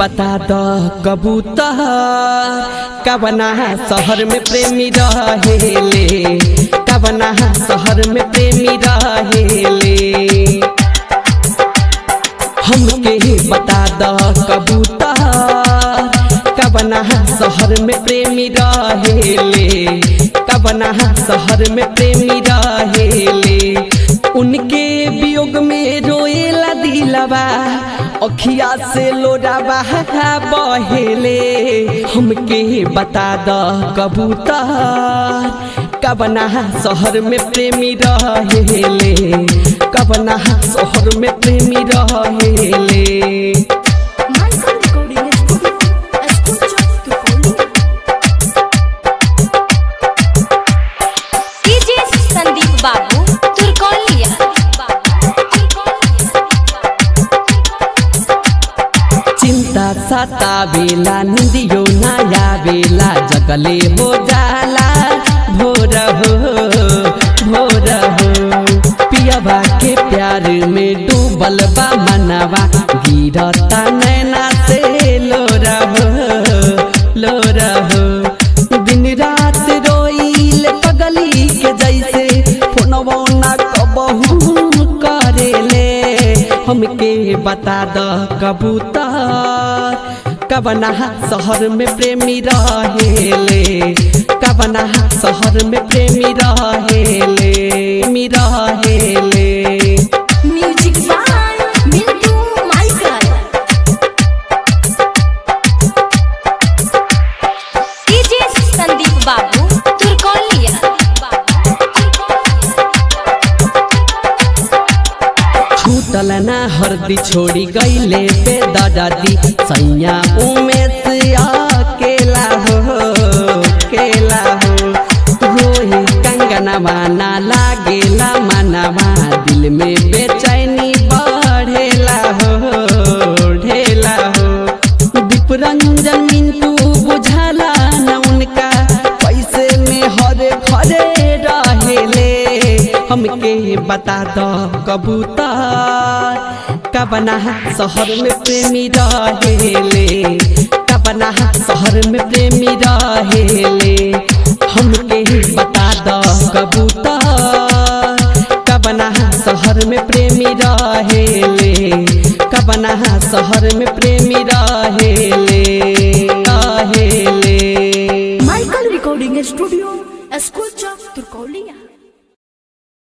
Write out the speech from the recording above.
बता द कबूतर कबना शहर में प्रेमी रहेले कबना शहर में प्रेमी रहेले हमके बता द कबूतर कबना शहर में प्रेमी रहेले कबना शहर में प्रेमी रहेले उनके वियोग में रोएला दिलवा अखिया से लोडावा बहेले हमके बता द कबूतर कबना शहर में प्रेमी रहेले कबना शहर में प्रेमी रहेले Michael Recording Studio. Escucha tu colina. DJ Sandeep Babu Turkaulia चिंता सतावेला निंदियो नया बेला जगले हो जाला भोर हो भोर हो पियवा के प्यार में डूबल बा मनवा गिरता नैना से लोरा हो लोरा हो दिन रात रोइल पगली के जैसे फोनवो ना कबहू करेले हमके बता द कबूतर कबना शहर में प्रेमी रहेले कबना शहर में प्रेमी रहेले प्रेमी रहेले Music by Mintu Michael. DJ Sandeep Babu Turkaulia छूटल ना हरदी छोड़ी गईले बे दादी सैया उमेश अकेला हो केला हो रोही कंगनवा ना लागेला मनवा दिल में बेचैनी बढ़ेला हो ढेला हो दीप रंजन मिंटू बुझाला न उनका पैसे में हरे खरे रहेले हमके बता दो कबूतर कबना शहर में प्रेमी रहेले कबना शहर में प्रेमी रहेले हमके बता दो कबूतर कबना शहर में प्रेमी रहेले कबना शहर में प्रेमी रहेले रहेले Michael Recording Studio. Escucha tu colina.